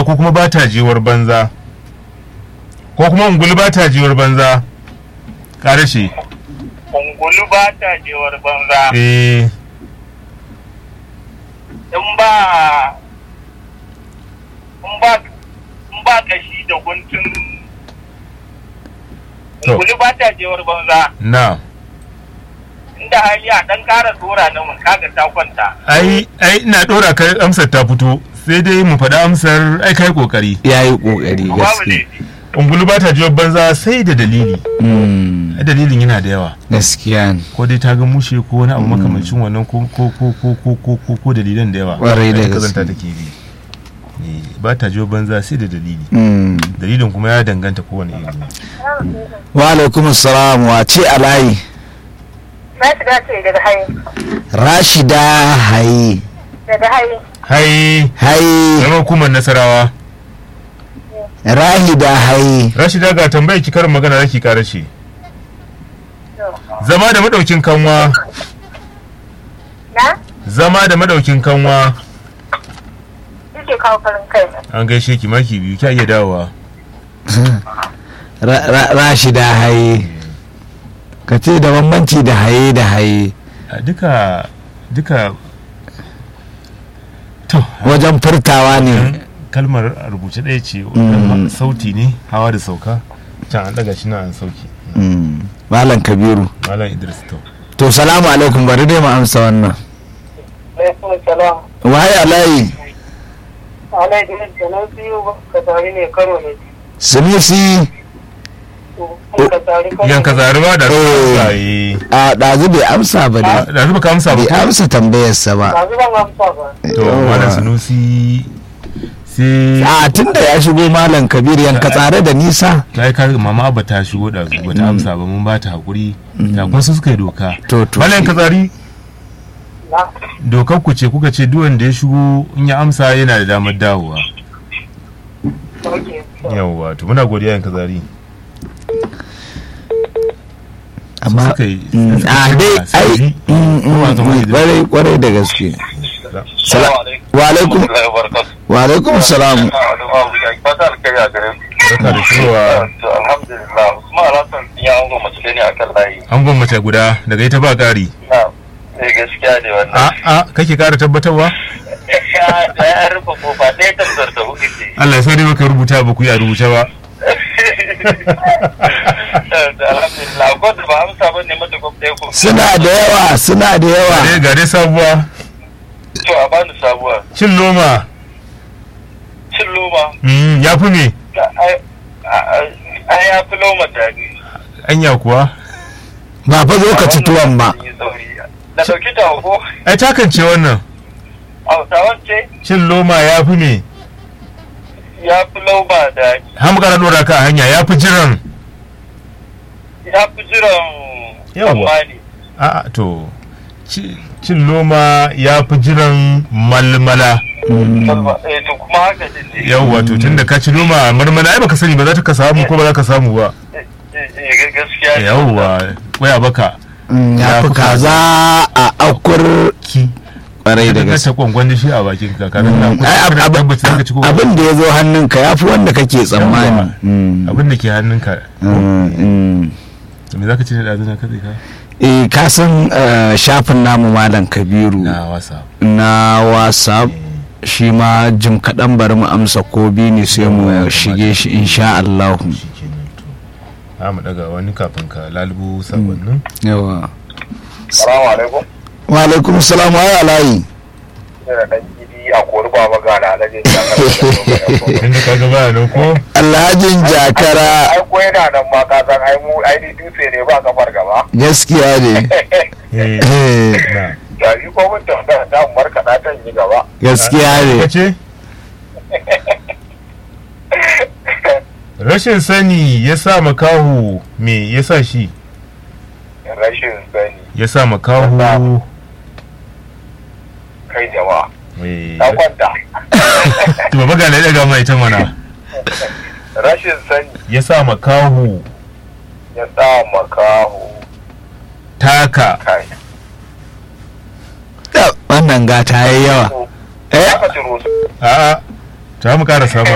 ko kuma ba ta jewar banza ko kuma ungulu ba ta jewar banza ƙarashe ungulu ba ta jewar banza eh in ba in ba in ba kashi da guntun To. ungulu ba ta jewar banza na inda hali a dan kara dora na mun kaga ta kwanta ai ai ina ɗora ka amsar ta fito sai dai mu faɗa amsar ai kai kokari ya yi ƙoƙari babu gaske laifi ungulu ba ta jewar banza sai da dalili Mm, ai dalilin yana da yawa gaskiya ne ko dai ta ga mushe ko wani abu makamancin wannan ko ko ko ko ko ko ko ko dalilan da yawa Ƙwarai da Ai, kazanta gaske. take bi Eh, ba ta jiyo banza sai da dalili Mm. dalilin kuma ya danganta kowane iri wa alaikum salam wa ce alayi Na shiga ce daga hayi. rashida hayi Daga hayi. hai hayi zama hukumar nasarawa rahida hayi rashida ga tambayar ki karin magana raki karace zama da madaukin kanwa Na? zama da madaukin kanwa Yake kawo farin kai. an gaishe ki maki biyu kya iya dawowa Ra- ra- rashida hayi ka ce da bambanci da haye da haye A duka duka to wajen furtawa ne kalmar a rubuce ɗaya ce Mm. sauti ne hawa da sauka can an daga shi na an sauki Mm. malam kabiru malam idris to to salamu alaikum bari dai mu amsa wannan alaikum salam waye alayi alaikum salam biyu ka tare ne karo ne sinisi ka tare yan ka zari ba da Eh. tsaye a ɗazu bai amsa ba ne da zuba ka amsa ba bai ko? amsa tambayarsa ba ba zuban amsa ba to malam sunusi sai a tun da ya shigo malam kabir yanka tsare da nisa ta yi kare mama ba ta shigo da su ba ta amsa ba mun ba ta haƙuri da kuma su suka yi doka to to malam ka zari na dokar ku ce kuka ce duk wanda ya shigo in ya amsa yana da damar dawowa sauke yawwa to muna godiya yan ka zari amma suka yi- mm, suka a ce dai ba sa ai yi. mm, Kuma mm, zama mm, da- kwarai kwarai da gaske Sala- wa alaikum wa alaikum salam barka da shigowa alhamdulillah usman alhassan ya hango mace ne akan layi an gwamnati guda daga ita ba ƙari na eh gaskiya ne wannan a a kake ƙara tabbatarwa ya ya rufe kofa ɗaya tabbatar da hudu ce Allah ya sa dai baka rubuta ba ku yi a rubuce ba alhamdulillah ko da ba amsa ba ne mata gwamnati ɗaya ko suna da yawa suna da yawa Ga dai- ga dai sabuwa to a bani sabuwa cin noma cin loma Mm, ya fi me ai ai ya fi loma daɗi anya kuwa ba fa zo ka ci tuwon ba na ɗauki ta ko ai takance wannan hausawan ce cin loma ya fi me ya fi loma daɗi har mu ƙara ɗora ka a hanya ya fi jiran ya fi jiran Yawwa. tsammani a'a to ci- cin loma ya fi jiran malmala Kalma- eh to kuma haka din ne yawwa to tunda ka ci loma marmala ai baka sani ba za ta ka samu ko ba za ka samu ba Eh, eh, eh, gaskiya ne yawwa waya baka Mm, ya fi kaza a akur ki kwarai da da gaske ta kwangwan da shi a bakin ka kana na Mm, ai, ab- kana ab- tabbata zaka ci ko abin da ya zo hannunka ya fi wanda kake tsammani Mm, abin da ke hannunka mm, mm. me zaka ci da dazuna ka ka eh ka san eh, shafin namu malam kabiru na wasa na whatsapp shi ma jim kaɗan bari mu amsa ko biyu ne sai mu shige shi insha Allah shikenan to za mu daga wani kafin ka lalubo sakonnin yawa salamu alaikum wa alaikum salam wa alayi ina dan gidi a kori ba magana na jin inda ka ga baya nan ko alhajin jakara ai ko yana nan ma ka san ai mu ai ni dutse ne ba kafar gaba gaskiya ne eh Eh, na da ni ko mun tambaya ta mu markaɗa ta yi gaba gaskiya ne kace rashin sani ya sa makahu me ya sa shi rashin sani ya sa makahu kai jama'a eh na kwanta to baba ga daga mai ta mana rashin sani ya sa makahu ya sa makaho taka kai wannan gata yayi yawa eh aka ciro su a'a ta mu karasa ba